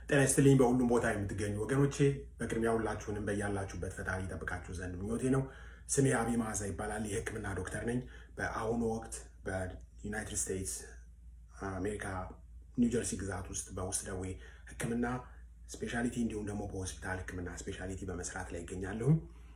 ጤና ይስጥልኝ በሁሉም ቦታ የምትገኙ ወገኖቼ፣ በቅድሚያ ሁላችሁንም በያላችሁበት ፈጣሪ ይጠብቃችሁ ዘንድ ምኞቴ ነው። ስሜ አቢ መዓዛ ይባላል። የሕክምና ዶክተር ነኝ። በአሁኑ ወቅት በዩናይትድ ስቴትስ አሜሪካ ኒውጀርሲ ግዛት ውስጥ በውስጥ ደዌ ሕክምና ስፔሻሊቲ እንዲሁም ደግሞ በሆስፒታል ሕክምና ስፔሻሊቲ በመስራት ላይ ይገኛለሁ።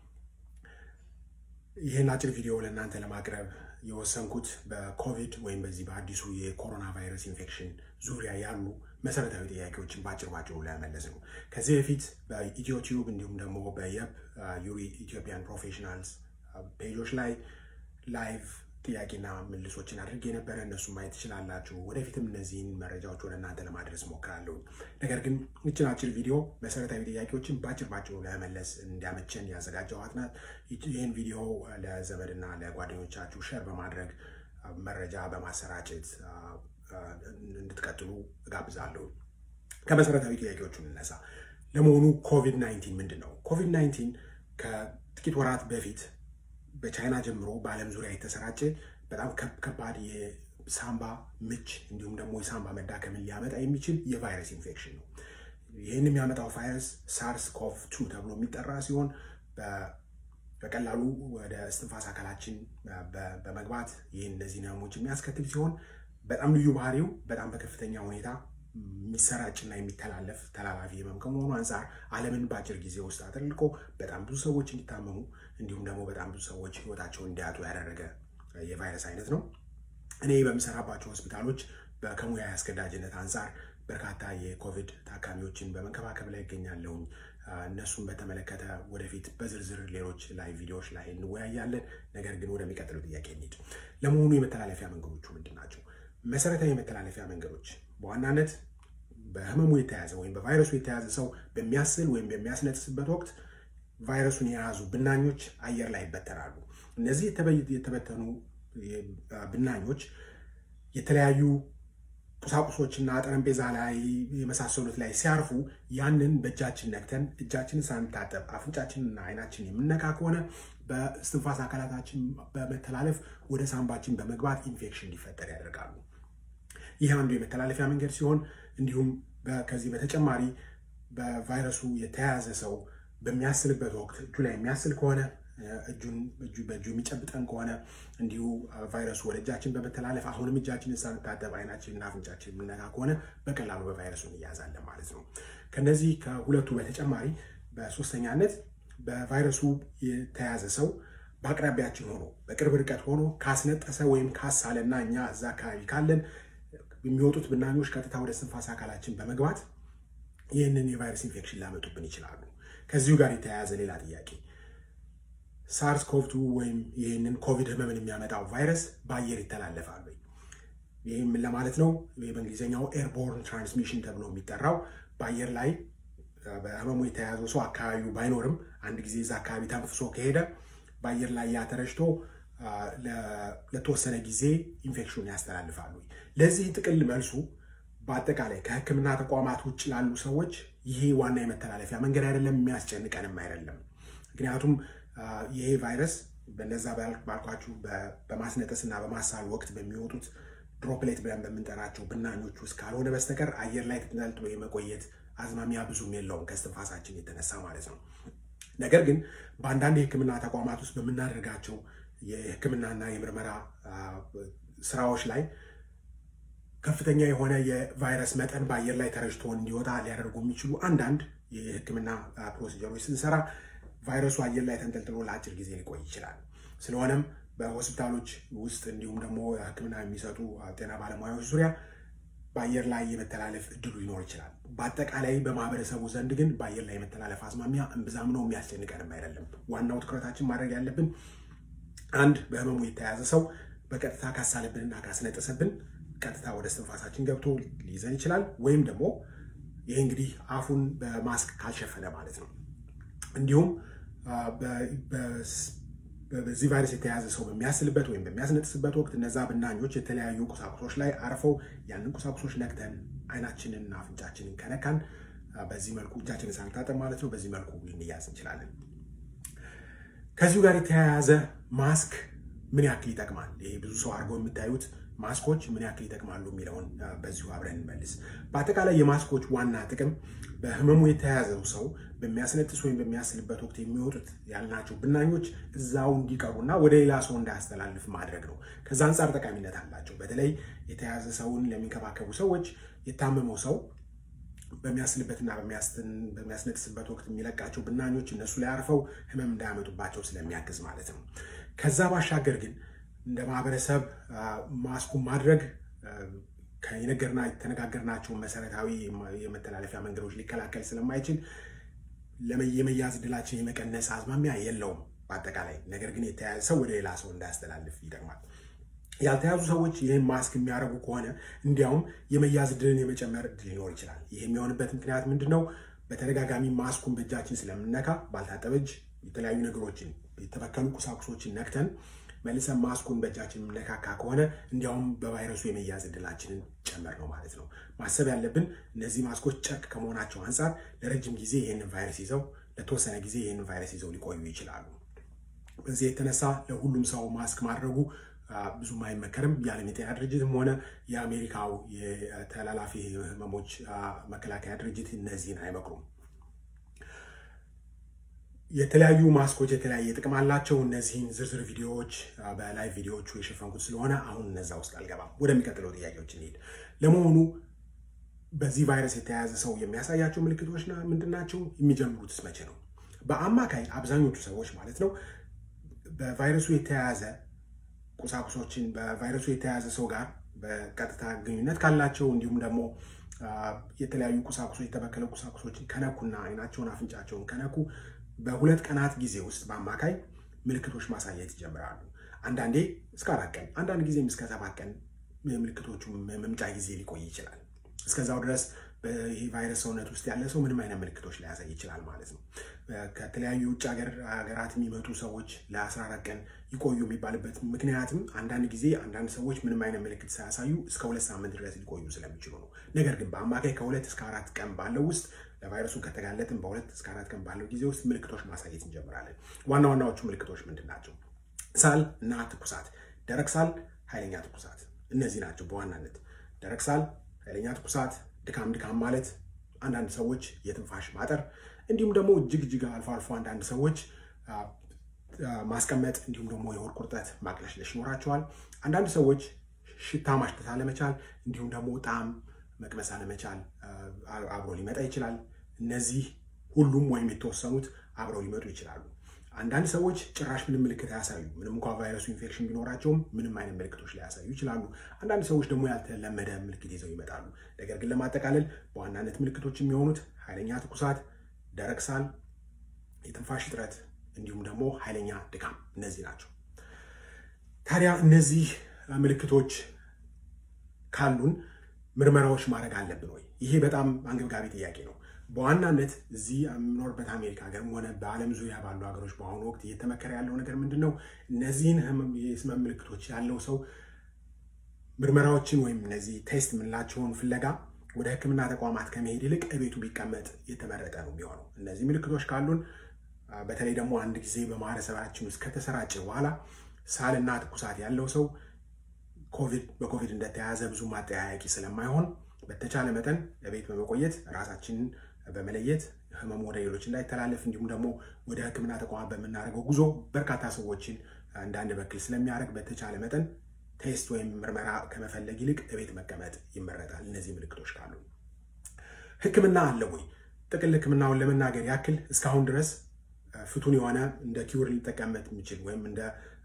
ይህን አጭር ቪዲዮ ለእናንተ ለማቅረብ የወሰንኩት በኮቪድ ወይም በዚህ በአዲሱ የኮሮና ቫይረስ ኢንፌክሽን ዙሪያ ያሉ መሰረታዊ ጥያቄዎችን በአጭር ባጭሩ ለመመለስ ነው። ከዚህ በፊት በኢትዮ ቲዩብ እንዲሁም ደግሞ በየብ ዩሪ ኢትዮጵያን ፕሮፌሽናልስ ፔጆች ላይ ላይቭ ጥያቄና ምልሶችን አድርጌ የነበረ እነሱ ማየት ትችላላችሁ። ወደፊትም እነዚህን መረጃዎች ወደ እናንተ ለማድረስ ሞክራለሁ። ነገር ግን ይችን አጭር ቪዲዮ መሰረታዊ ጥያቄዎችን በአጭር ባጭሩ ለመመለስ እንዲያመቸን ያዘጋጀኋት ናት። ይህን ቪዲዮ ለዘመድና ለጓደኞቻችሁ ሸር በማድረግ መረጃ በማሰራጨት እንድትቀጥሉ እጋብዛለሁ። ከመሰረታዊ ጥያቄዎቹ እንነሳ። ለመሆኑ ኮቪድ 19 ምንድን ነው? ኮቪድ 19 ከጥቂት ወራት በፊት በቻይና ጀምሮ በዓለም ዙሪያ የተሰራጨ በጣም ከባድ የሳምባ ምች እንዲሁም ደግሞ የሳምባ መዳከምን ሊያመጣ የሚችል የቫይረስ ኢንፌክሽን ነው። ይህን የሚያመጣው ቫይረስ ሳርስ ኮቭ ቱ ተብሎ የሚጠራ ሲሆን በቀላሉ ወደ እስትንፋስ አካላችን በመግባት ይህን እነዚህ ህመሞች የሚያስከትል ሲሆን በጣም ልዩ ባህሪው በጣም በከፍተኛ ሁኔታ የሚሰራጭና የሚተላለፍ ተላላፊ ህመም ከመሆኑ አንጻር ዓለምን በአጭር ጊዜ ውስጥ አጥልቆ በጣም ብዙ ሰዎች እንዲታመሙ እንዲሁም ደግሞ በጣም ብዙ ሰዎች ህይወታቸውን እንዲያጡ ያደረገ የቫይረስ አይነት ነው። እኔ በምሰራባቸው ሆስፒታሎች ከሙያ አስገዳጅነት አንጻር በርካታ የኮቪድ ታካሚዎችን በመንከባከብ ላይ ይገኛለሁኝ። እነሱን በተመለከተ ወደፊት በዝርዝር ሌሎች ላይ ቪዲዮዎች ላይ እንወያያለን። ነገር ግን ወደሚቀጥለው ጥያቄ እንሂድ። ለመሆኑ የመተላለፊያ መንገዶቹ ምንድን ናቸው? መሰረታዊ የመተላለፊያ መንገዶች በዋናነት በህመሙ የተያዘ ወይም በቫይረሱ የተያዘ ሰው በሚያስል ወይም በሚያስነጥስበት ወቅት ቫይረሱን የያዙ ብናኞች አየር ላይ ይበተናሉ። እነዚህ የተበተኑ ብናኞች የተለያዩ ቁሳቁሶችና ጠረጴዛ ላይ የመሳሰሉት ላይ ሲያርፉ ያንን በእጃችን ነክተን እጃችንን ሳንታጠብ አፍንጫችንና አይናችን የምነካ ከሆነ በእስትንፋስ አካላታችን በመተላለፍ ወደ ሳምባችን በመግባት ኢንፌክሽን እንዲፈጠር ያደርጋሉ። ይህ አንዱ የመተላለፊያ መንገድ ሲሆን እንዲሁም ከዚህ በተጨማሪ በቫይረሱ የተያያዘ ሰው በሚያስልበት ወቅት እጁ ላይ የሚያስል ከሆነ እጁን በእጁ የሚጨብጠን ከሆነ እንዲሁ ቫይረሱ ወደ እጃችን በመተላለፍ አሁንም እጃችንን ሳንታጠብ አይናችንና አፍንጫችን የምነካ ከሆነ በቀላሉ በቫይረሱ እንያዛለን ማለት ነው። ከነዚህ ከሁለቱ በተጨማሪ በሶስተኛነት በቫይረሱ የተያዘ ሰው በአቅራቢያችን ሆኖ በቅርብ ርቀት ሆኖ ካስነጠሰ ወይም ካሳለና እኛ እዛ አካባቢ ካለን የሚወጡት ብናኞች ቀጥታ ወደ እስትንፋስ አካላችን በመግባት ይህንን የቫይረስ ኢንፌክሽን ሊያመጡብን ይችላሉ። ከዚሁ ጋር የተያያዘ ሌላ ጥያቄ ሳርስ ኮቭቱ ወይም ይህንን ኮቪድ ህመምን የሚያመጣው ቫይረስ በአየር ይተላለፋል ወይ? ይህም ለማለት ነው በእንግሊዝኛው ኤርቦርን ትራንስሚሽን ተብሎ የሚጠራው በአየር ላይ በህመሙ የተያዘው ሰው አካባቢው ባይኖርም አንድ ጊዜ እዛ አካባቢ ተንፍሶ ከሄደ በአየር ላይ ያተረጭቶ ለተወሰነ ጊዜ ኢንፌክሽን ያስተላልፋሉ። ለዚህ ጥቅል መልሱ በአጠቃላይ ከህክምና ተቋማት ውጭ ላሉ ሰዎች ይሄ ዋና የመተላለፊያ መንገድ አይደለም፣ የሚያስጨንቀንም አይደለም። ምክንያቱም ይሄ ቫይረስ በነዛ ባልኳችሁ በማስነጠስ እና በማሳል ወቅት በሚወጡት ድሮፕሌት ብለን በምንጠራቸው ብናኞች ውስጥ ካልሆነ በስተቀር አየር ላይ ተንጠልጥሎ የመቆየት አዝማሚያ ብዙም የለውም ከስትንፋሳችን የተነሳ ማለት ነው። ነገር ግን በአንዳንድ የህክምና ተቋማት ውስጥ በምናደርጋቸው የህክምናና የምርመራ ስራዎች ላይ ከፍተኛ የሆነ የቫይረስ መጠን በአየር ላይ ተረጭቶ እንዲወጣ ሊያደርጉ የሚችሉ አንዳንድ የህክምና ፕሮሲጀሮች ስንሰራ ቫይረሱ አየር ላይ ተንጠልጥሎ ለአጭር ጊዜ ሊቆይ ይችላል። ስለሆነም በሆስፒታሎች ውስጥ እንዲሁም ደግሞ ህክምና የሚሰጡ ጤና ባለሙያዎች ዙሪያ በአየር ላይ የመተላለፍ እድሉ ይኖር ይችላል። በአጠቃላይ በማህበረሰቡ ዘንድ ግን በአየር ላይ የመተላለፍ አዝማሚያ እምብዛም ነው፣ የሚያስጨንቀንም አይደለም። ዋናው ትኩረታችን ማድረግ ያለብን አንድ በህመሙ የተያዘ ሰው በቀጥታ ካሳለብንና ካስነጠሰብን ቀጥታ ወደ እስትንፋሳችን ገብቶ ሊይዘን ይችላል። ወይም ደግሞ ይህ እንግዲህ አፉን በማስክ ካልሸፈነ ማለት ነው። እንዲሁም በዚህ ቫይረስ የተያዘ ሰው በሚያስልበት ወይም በሚያስነጥስበት ወቅት እነዛ ብናኞች የተለያዩ ቁሳቁሶች ላይ አርፈው ያንን ቁሳቁሶች ነክተን አይናችንንና አፍንጫችንን ከነካን በዚህ መልኩ እጃችንን ሳንታጠብ ማለት ነው፣ በዚህ መልኩ ልንያዝ እንችላለን። ከዚሁ ጋር የተያያዘ ማስክ ምን ያክል ይጠቅማል? ይሄ ብዙ ሰው አድርጎ የምታዩት ማስኮች ምን ያክል ይጠቅማሉ የሚለውን በዚሁ አብረን እንመልስ። በአጠቃላይ የማስኮች ዋና ጥቅም በህመሙ የተያዘው ሰው በሚያስነጥስ ወይም በሚያስልበት ወቅት የሚወጡት ያልናቸው ብናኞች እዛው እንዲቀሩና ወደ ሌላ ሰው እንዳያስተላልፍ ማድረግ ነው። ከዛ አንጻር ጠቃሚነት አላቸው። በተለይ የተያዘ ሰውን ለሚንከባከቡ ሰዎች የታመመው ሰው በሚያስልበትና በሚያስነጥስበት ወቅት የሚለቃቸው ብናኞች እነሱ ላይ አርፈው ህመም እንዳያመጡባቸው ስለሚያግዝ ማለት ነው። ከዛ ባሻገር ግን እንደ ማህበረሰብ ማስኩን ማድረግ ከነገርና የተነጋገርናቸውን መሰረታዊ የመተላለፊያ መንገዶች ሊከላከል ስለማይችል የመያዝ እድላችን የመቀነስ አዝማሚያ የለውም በአጠቃላይ። ነገር ግን የተያዘ ሰው ወደ ሌላ ሰው እንዳያስተላልፍ ይጠቅማል። ያልተያዙ ሰዎች ይህን ማስክ የሚያደርጉ ከሆነ እንዲያውም የመያዝ እድልን የመጨመር እድል ሊኖር ይችላል። ይህ የሚሆንበት ምክንያት ምንድን ነው? በተደጋጋሚ ማስኩን በእጃችን ስለምነካ ባልታጠበ እጅ የተለያዩ ነገሮችን የተበከሉ ቁሳቁሶችን ነክተን መልሰን ማስኩን በእጃችን የምነካካ ከሆነ እንዲያውም በቫይረሱ የመያዝ እድላችንን ጨመር ነው ማለት ነው። ማሰብ ያለብን እነዚህ ማስኮች ጨርቅ ከመሆናቸው አንጻር ለረጅም ጊዜ ይህንን ቫይረስ ይዘው ለተወሰነ ጊዜ ይህንን ቫይረስ ይዘው ሊቆዩ ይችላሉ። በዚህ የተነሳ ለሁሉም ሰው ማስክ ማድረጉ ብዙም አይመከርም። የዓለም የጤና ድርጅትም ሆነ የአሜሪካው የተላላፊ ህመሞች መከላከያ ድርጅት እነዚህን አይመክሩም። የተለያዩ ማስኮች የተለያየ ጥቅም አላቸው። እነዚህን ዝርዝር ቪዲዮዎች በላይቭ ቪዲዮዎቹ የሸፈንኩት ስለሆነ አሁን እነዛ ውስጥ አልገባም። ወደሚቀጥለው ጥያቄዎች እንሄድ። ለመሆኑ በዚህ ቫይረስ የተያያዘ ሰው የሚያሳያቸው ምልክቶች ምንድን ናቸው? የሚጀምሩትስ መቼ ነው? በአማካይ አብዛኞቹ ሰዎች ማለት ነው በቫይረሱ የተያያዘ ቁሳቁሶችን በቫይረሱ የተያያዘ ሰው ጋር በቀጥታ ግንኙነት ካላቸው እንዲሁም ደግሞ የተለያዩ ቁሳቁሶች የተበከለ ቁሳቁሶችን ከነኩና አይናቸውን አፍንጫቸውን ከነኩ በሁለት ቀናት ጊዜ ውስጥ በአማካይ ምልክቶች ማሳየት ይጀምራሉ። አንዳንዴ እስከ አራት ቀን፣ አንዳንድ ጊዜም እስከ ሰባት ቀን ምልክቶቹ መምጫ ጊዜ ሊቆይ ይችላል። እስከዛው ድረስ ይህ ቫይረስ ሰውነት ውስጥ ያለ ሰው ምንም አይነት ምልክቶች ሊያሳይ ይችላል ማለት ነው። ከተለያዩ ውጭ ሀገራት የሚመጡ ሰዎች ለ14 ቀን ይቆዩ የሚባልበት ምክንያትም አንዳንድ ጊዜ አንዳንድ ሰዎች ምንም አይነት ምልክት ሳያሳዩ እስከ ሁለት ሳምንት ድረስ ሊቆዩ ስለሚችሉ ነው። ነገር ግን በአማካይ ከሁለት እስከ አራት ቀን ባለው ውስጥ ለቫይረሱ ከተጋለጥን በሁለት እስከ አራት ቀን ባለው ጊዜ ውስጥ ምልክቶች ማሳየት እንጀምራለን። ዋና ዋናዎቹ ምልክቶች ምንድን ናቸው? ሳል እና ትኩሳት፣ ደረቅ ሳል፣ ኃይለኛ ትኩሳት። እነዚህ ናቸው በዋናነት ደረቅ ሳል፣ ኃይለኛ ትኩሳት፣ ድካም ድካም ማለት አንዳንድ ሰዎች የትንፋሽ ማጠር እንዲሁም ደግሞ እጅግ እጅግ አልፎ አልፎ አንዳንድ ሰዎች ማስቀመጥ እንዲሁም ደግሞ የሆድ ቁርጠት ማቅለሽለሽ ይኖራቸዋል። አንዳንድ ሰዎች ሽታ ማሽተት አለመቻል እንዲሁም ደግሞ ጣዕም መቅመስ አለመቻል አብሮ ሊመጣ ይችላል። እነዚህ ሁሉም ወይም የተወሰኑት አብረው ሊመጡ ይችላሉ። አንዳንድ ሰዎች ጭራሽ ምንም ምልክት አያሳዩ፣ ምንም እንኳ ቫይረሱ ኢንፌክሽን ቢኖራቸውም ምንም አይነት ምልክቶች ሊያሳዩ ይችላሉ። አንዳንድ ሰዎች ደግሞ ያልተለመደ ምልክት ይዘው ይመጣሉ። ነገር ግን ለማጠቃለል በዋናነት ምልክቶች የሚሆኑት ኃይለኛ ትኩሳት፣ ደረቅ ሳል፣ የትንፋሽ እጥረት እንዲሁም ደግሞ ኃይለኛ ድካም እነዚህ ናቸው። ታዲያ እነዚህ ምልክቶች ካሉን ምርመራዎች ማድረግ አለብን ወይ? ይሄ በጣም አንገብጋቢ ጥያቄ ነው። በዋናነት እዚህ የምኖርበት አሜሪካ ሀገርም ሆነ በዓለም ዙሪያ ባሉ ሀገሮች በአሁኑ ወቅት እየተመከረ ያለው ነገር ምንድን ነው? እነዚህን የህመም ምልክቶች ያለው ሰው ምርመራዎችን ወይም እነዚህ ቴስት የምንላቸውን ፍለጋ ወደ ሕክምና ተቋማት ከመሄድ ይልቅ እቤቱ ቢቀመጥ የተመረጠ ነው የሚሆነው። እነዚህ ምልክቶች ካሉን በተለይ ደግሞ አንድ ጊዜ በማህበረሰባችን ውስጥ ከተሰራጨ በኋላ ሳልና ትኩሳት ያለው ሰው ኮቪድ በኮቪድ እንደተያዘ ብዙ ማጠያያቂ ስለማይሆን በተቻለ መጠን ለቤት በመቆየት ራሳችንን በመለየት ህመሙ ወደ ሌሎች እንዳይተላለፍ እንዲሁም ደግሞ ወደ ህክምና ተቋማት በምናደርገው ጉዞ በርካታ ሰዎችን እንዳንበክል ስለሚያደርግ በተቻለ መጠን ቴስት ወይም ምርመራ ከመፈለግ ይልቅ እቤት መቀመጥ ይመረጣል። እነዚህ ምልክቶች ካሉ ህክምና አለ ወይ? ጥቅል ህክምናውን ለመናገር ያክል እስካሁን ድረስ ፍቱን የሆነ እንደ ኪውር ሊጠቀምበት የሚችል ወይም እንደ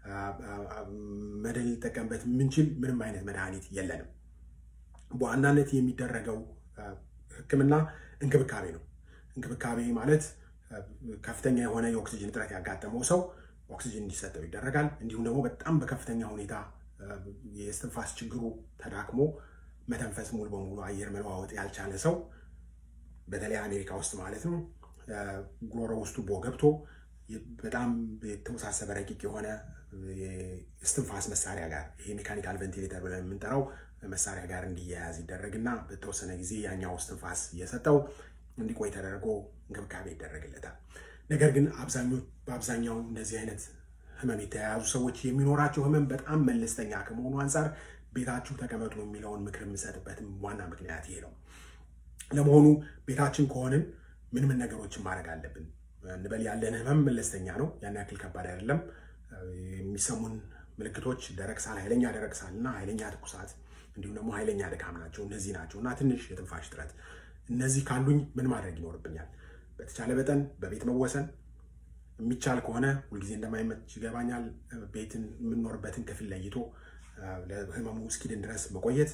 መድን ሊጠቀምበት የምንችል ምንም አይነት መድኃኒት የለንም። በዋናነት የሚደረገው ህክምና እንክብካቤ ነው። እንክብካቤ ማለት ከፍተኛ የሆነ የኦክሲጅን እጥረት ያጋጠመው ሰው ኦክሲጅን እንዲሰጠው ይደረጋል። እንዲሁም ደግሞ በጣም በከፍተኛ ሁኔታ የስትንፋስ ችግሩ ተዳክሞ መተንፈስ ሙሉ በሙሉ አየር መለዋወጥ ያልቻለ ሰው በተለይ አሜሪካ ውስጥ ማለት ነው ጉሮሮ ውስጥ ቱቦ ገብቶ በጣም የተወሳሰበ ረቂቅ የሆነ የስትንፋስ መሳሪያ ጋር ይሄ ሜካኒካል ቬንቲሌተር ብለን የምንጠራው መሳሪያ ጋር እንዲያያዝ ይደረግና በተወሰነ ጊዜ ያኛው እስትንፋስ እየሰጠው እንዲቆይ ተደርጎ እንክብካቤ ይደረግለታል። ነገር ግን በአብዛኛው እንደዚህ አይነት ህመም የተያያዙ ሰዎች የሚኖራቸው ህመም በጣም መለስተኛ ከመሆኑ አንጻር ቤታችሁ ተቀመጡ የሚለውን ምክር የምሰጥበትም ዋና ምክንያት ይሄ ነው። ለመሆኑ ቤታችን ከሆንን ምን ምን ነገሮችን ማድረግ አለብን እንበል? ያለን ህመም መለስተኛ ነው፣ ያን ያክል ከባድ አይደለም። የሚሰሙን ምልክቶች ደረቅ ሳል፣ ኃይለኛ ደረቅ ሳል እና ኃይለኛ ትኩሳት እንዲሁም ደግሞ ኃይለኛ ድካም ናቸው። እነዚህ ናቸው እና ትንሽ የትንፋሽ እጥረት። እነዚህ ካሉኝ ምን ማድረግ ይኖርብኛል? በተቻለ መጠን በቤት መወሰን የሚቻል ከሆነ ሁልጊዜ እንደማይመች ይገባኛል። ቤትን የምንኖርበትን ክፍል ለይቶ ለህመሙ እስኪድን ድረስ መቆየት፣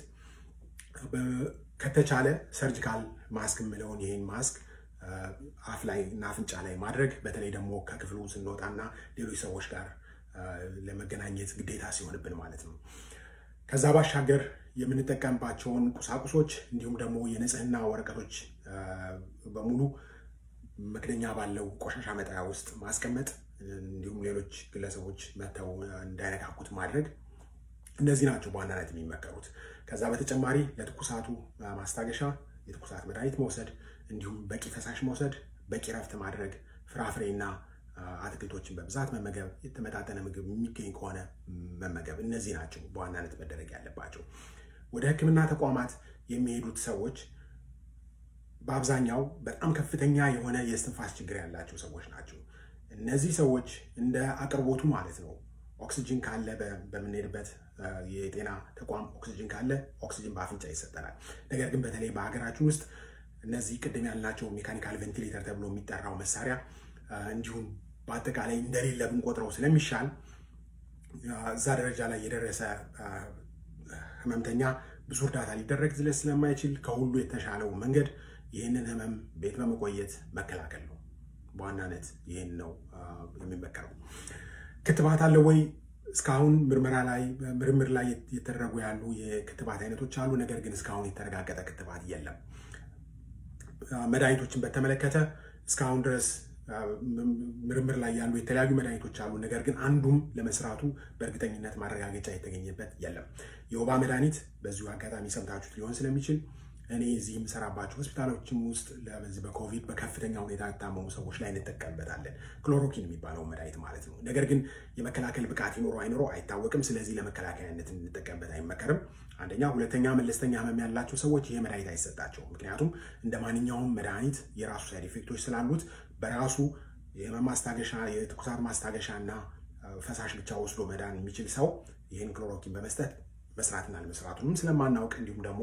ከተቻለ ሰርጂካል ማስክ የምለውን ይህን ማስክ አፍ ላይ እና አፍንጫ ላይ ማድረግ በተለይ ደግሞ ከክፍሉ ስንወጣና ሌሎች ሰዎች ጋር ለመገናኘት ግዴታ ሲሆንብን ማለት ነው። ከዛ ባሻገር የምንጠቀምባቸውን ቁሳቁሶች እንዲሁም ደግሞ የንጽህና ወረቀቶች በሙሉ መክደኛ ባለው ቆሻሻ መጣያ ውስጥ ማስቀመጥ እንዲሁም ሌሎች ግለሰቦች መጥተው እንዳይነካኩት ማድረግ እነዚህ ናቸው በዋናነት የሚመከሩት። ከዛ በተጨማሪ ለትኩሳቱ ማስታገሻ የትኩሳት መድኃኒት መውሰድ እንዲሁም በቂ ፈሳሽ መውሰድ፣ በቂ ረፍት ማድረግ፣ ፍራፍሬና አትክልቶችን በብዛት መመገብ፣ የተመጣጠነ ምግብ የሚገኝ ከሆነ መመገብ፣ እነዚህ ናቸው በዋናነት መደረግ ያለባቸው። ወደ ሕክምና ተቋማት የሚሄዱት ሰዎች በአብዛኛው በጣም ከፍተኛ የሆነ የእስትንፋስ ችግር ያላቸው ሰዎች ናቸው። እነዚህ ሰዎች እንደ አቅርቦቱ ማለት ነው ኦክሲጅን ካለ በምንሄድበት የጤና ተቋም ኦክሲጅን ካለ ኦክሲጅን በአፍንጫ ይሰጠናል። ነገር ግን በተለይ በሀገራችን ውስጥ እነዚህ ቅድም ያልናቸው ሜካኒካል ቬንቲሌተር ተብሎ የሚጠራው መሳሪያ እንዲሁም በአጠቃላይ እንደሌለ ብንቆጥረው ስለሚሻል እዛ ደረጃ ላይ የደረሰ ህመምተኛ ብዙ እርዳታ ሊደረግ ስለማይችል ከሁሉ የተሻለው መንገድ ይህንን ህመም ቤት በመቆየት መከላከል ነው። በዋናነት ይህን ነው የሚመከረው። ክትባት አለ ወይ? እስካሁን ምርመራ ላይ ምርምር ላይ የተደረጉ ያሉ የክትባት አይነቶች አሉ። ነገር ግን እስካሁን የተረጋገጠ ክትባት የለም። መድኃኒቶችን በተመለከተ እስካሁን ድረስ ምርምር ላይ ያሉ የተለያዩ መድኃኒቶች አሉ። ነገር ግን አንዱም ለመስራቱ በእርግጠኝነት ማረጋገጫ የተገኘበት የለም። የወባ መድኃኒት በዚሁ አጋጣሚ ሰምታችሁት ሊሆን ስለሚችል እኔ እዚህ የምሰራባቸው ሆስፒታሎችም ውስጥ በዚህ በኮቪድ በከፍተኛ ሁኔታ የታመሙ ሰዎች ላይ እንጠቀምበታለን። ክሎሮኪን የሚባለው መድኃኒት ማለት ነው። ነገር ግን የመከላከል ብቃት ይኖረው አይኖረው አይታወቅም። ስለዚህ ለመከላከያነት እንጠቀምበት አይመከርም። አንደኛ። ሁለተኛ መለስተኛ ህመም ያላቸው ሰዎች ይሄ መድኃኒት አይሰጣቸውም። ምክንያቱም እንደ ማንኛውም መድኃኒት የራሱ ሳይድ ኢፌክቶች ስላሉት በራሱ የህመም ማስታገሻ፣ የትኩሳት ማስታገሻ እና ፈሳሽ ብቻ ወስዶ መዳን የሚችል ሰው ይህን ክሎሮኪን በመስጠት መስራትና ለመስራቱንም ስለማናውቅ እንዲሁም ደግሞ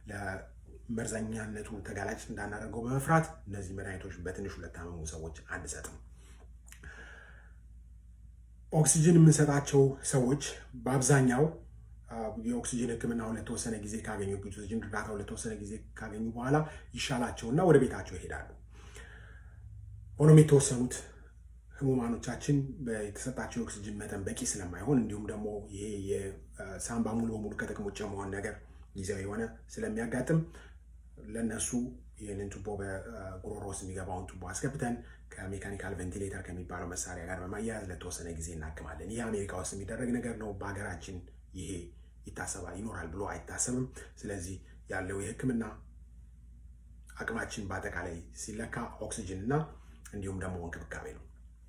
መርዛኛነቱ ተጋላጭ እንዳናደርገው በመፍራት እነዚህ መድኃኒቶች በትንሹ ለታመሙ ሰዎች አንሰጥም። ኦክሲጅን የምንሰጣቸው ሰዎች በአብዛኛው የኦክሲጅን ሕክምናውን ለተወሰነ ጊዜ ካገኙ ኦክሲጅን እርዳታውን ለተወሰነ ጊዜ ካገኙ በኋላ ይሻላቸውና ወደ ቤታቸው ይሄዳሉ። ሆኖም የተወሰኑት ህሙማኖቻችን የተሰጣቸው የኦክሲጅን መጠን በቂ ስለማይሆን እንዲሁም ደግሞ ይሄ የሳምባ ሙሉ በሙሉ ከጥቅም ውጭ መሆን ነገር ጊዜያዊ የሆነ ስለሚያጋጥም ለነሱ ይህንን ቱቦ በጉሮሮ ውስጥ የሚገባውን ቱቦ አስገብተን ከሜካኒካል ቬንቲሌተር ከሚባለው መሳሪያ ጋር በማያያዝ ለተወሰነ ጊዜ እናክማለን። ይህ አሜሪካ ውስጥ የሚደረግ ነገር ነው። በሀገራችን ይሄ ይታሰባል ይኖራል ብሎ አይታሰብም። ስለዚህ ያለው የህክምና አቅማችን በአጠቃላይ ሲለካ ኦክሲጅን እና እንዲሁም ደግሞ እንክብካቤ ነው።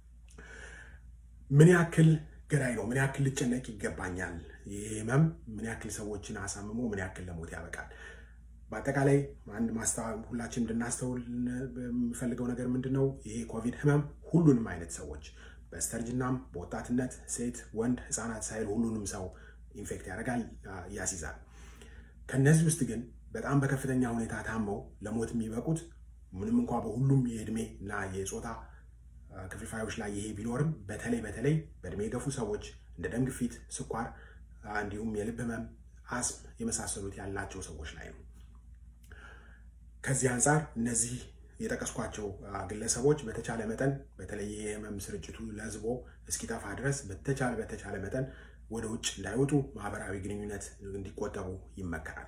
ምን ያክል ገዳይ ነው? ምን ያክል ልጨነቅ ይገባኛል? ይህ ህመም ምን ያክል ሰዎችን አሳምሞ ምን ያክል ለሞት ያበቃል? በአጠቃላይ አንድ ሁላችን እንድናስተውል የምፈልገው ነገር ምንድን ነው? ይሄ ኮቪድ ህመም ሁሉንም አይነት ሰዎች በስተርጅናም፣ በወጣትነት፣ ሴት፣ ወንድ፣ ህፃናት ሳይል ሁሉንም ሰው ኢንፌክት ያደርጋል፣ ያስይዛል። ከነዚህ ውስጥ ግን በጣም በከፍተኛ ሁኔታ ታመው ለሞት የሚበቁት ምንም እንኳ በሁሉም የእድሜ እና የፆታ ክፍልፋዮች ላይ ይሄ ቢኖርም በተለይ በተለይ በእድሜ የገፉ ሰዎች እንደ ደም ግፊት፣ ስኳር እንዲሁም የልብ ህመም፣ አስም የመሳሰሉት ያላቸው ሰዎች ላይ ነው። ከዚህ አንጻር እነዚህ የጠቀስኳቸው ግለሰቦች በተቻለ መጠን በተለይ የህመም ስርጭቱ ለህዝቦ እስኪጠፋ ድረስ በተቻለ በተቻለ መጠን ወደ ውጭ እንዳይወጡ ማህበራዊ ግንኙነት እንዲቆጠቡ ይመከራል።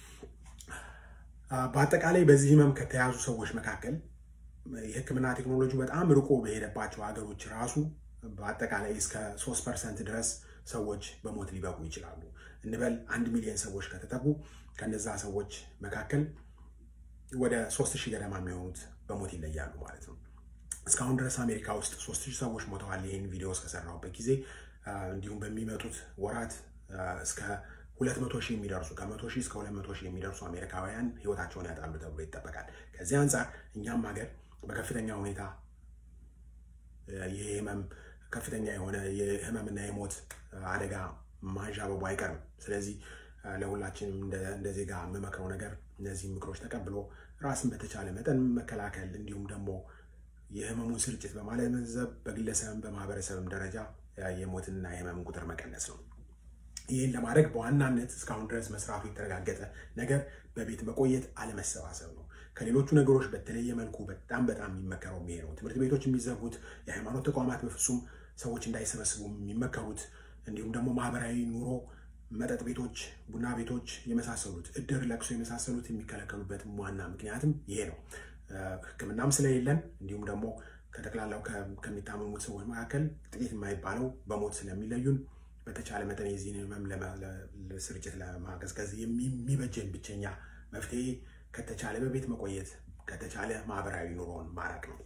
በአጠቃላይ በዚህ ህመም ከተያዙ ሰዎች መካከል የህክምና ቴክኖሎጂ በጣም ርቆ በሄደባቸው ሀገሮች ራሱ በአጠቃላይ እስከ ሶስት ፐርሰንት ድረስ ሰዎች በሞት ሊበቁ ይችላሉ። እንበል አንድ ሚሊዮን ሰዎች ከተጠጉ ከነዛ ሰዎች መካከል ወደ ሶስት ሺህ ገደማ የሚሆኑት በሞት ይለያሉ ማለት ነው። እስካሁን ድረስ አሜሪካ ውስጥ ሶስት ሺህ ሰዎች ሞተዋል። ይህን ቪዲዮ እስከሰራሁበት ጊዜ እንዲሁም በሚመጡት ወራት እስከ ሁለት መቶ ሺህ የሚደርሱ ከመቶ ሺህ እስከ ሁለት መቶ ሺህ የሚደርሱ አሜሪካውያን ህይወታቸውን ያጣሉ ተብሎ ይጠበቃል። ከዚህ አንጻር እኛም ሀገር በከፍተኛ ሁኔታ የህመም ከፍተኛ የሆነ የህመምና የሞት አደጋ ማንዣበቡ አይቀርም። ስለዚህ ለሁላችንም እንደ ዜጋ የምመክረው ነገር እነዚህ ምክሮች ተቀብሎ ራስን በተቻለ መጠን መከላከል እንዲሁም ደግሞ የህመሙን ስርጭት በማለመዘብ በግለሰብም በማህበረሰብም ደረጃ የሞትንና የህመምን ቁጥር መቀነስ ነው። ይህን ለማድረግ በዋናነት እስካሁን ድረስ መስራቱ የተረጋገጠ ነገር በቤት መቆየት፣ አለመሰባሰብ ነው። ከሌሎቹ ነገሮች በተለየ መልኩ በጣም በጣም የሚመከረው ይሄ ነው። ትምህርት ቤቶች የሚዘጉት፣ የሃይማኖት ተቋማት በፍጹም ሰዎች እንዳይሰበስቡ የሚመከሩት፣ እንዲሁም ደግሞ ማህበራዊ ኑሮ፣ መጠጥ ቤቶች፣ ቡና ቤቶች የመሳሰሉት እድር፣ ለቅሶ የመሳሰሉት የሚከለከሉበት ዋና ምክንያትም ይሄ ነው። ሕክምናም ስለሌለን እንዲሁም ደግሞ ከጠቅላላው ከሚታመሙት ሰዎች መካከል ጥቂት የማይባለው በሞት ስለሚለዩን በተቻለ መጠን የዚህን ህመም ስርጭት ለማቀዝቀዝ የሚበጀን ብቸኛ መፍትሄ ከተቻለ በቤት መቆየት ከተቻለ ማህበራዊ ኑሮን ማራቅ ነው።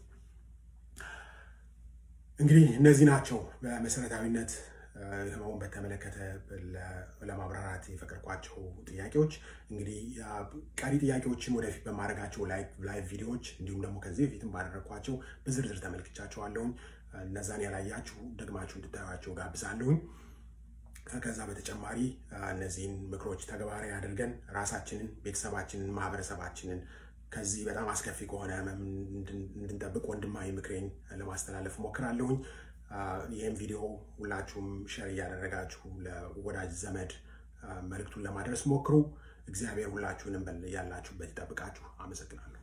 እንግዲህ እነዚህ ናቸው በመሰረታዊነት ህመሙን በተመለከተ ለማብራራት የፈቀድኳቸው ጥያቄዎች። እንግዲህ ቀሪ ጥያቄዎችን ወደፊት በማድረጋቸው ላይቭ ቪዲዮዎች እንዲሁም ደግሞ ከዚህ በፊትም ባደረግኳቸው በዝርዝር ተመልክቻቸዋለሁኝ። እነዛን ያላያችሁ ደግማችሁ እንድታዩቸው ጋብዛለሁኝ። ከዛ በተጨማሪ እነዚህን ምክሮች ተግባራዊ አድርገን ራሳችንን፣ ቤተሰባችንን፣ ማህበረሰባችንን ከዚህ በጣም አስከፊ ከሆነ ህመም እንድንጠብቅ ወንድማዊ ምክሬን ለማስተላለፍ ሞክራለሁኝ። ይህም ቪዲዮ ሁላችሁም ሸር እያደረጋችሁ ለወዳጅ ዘመድ መልእክቱን ለማድረስ ሞክሩ። እግዚአብሔር ሁላችሁንም ያላችሁበት ይጠብቃችሁ። አመሰግናለሁ።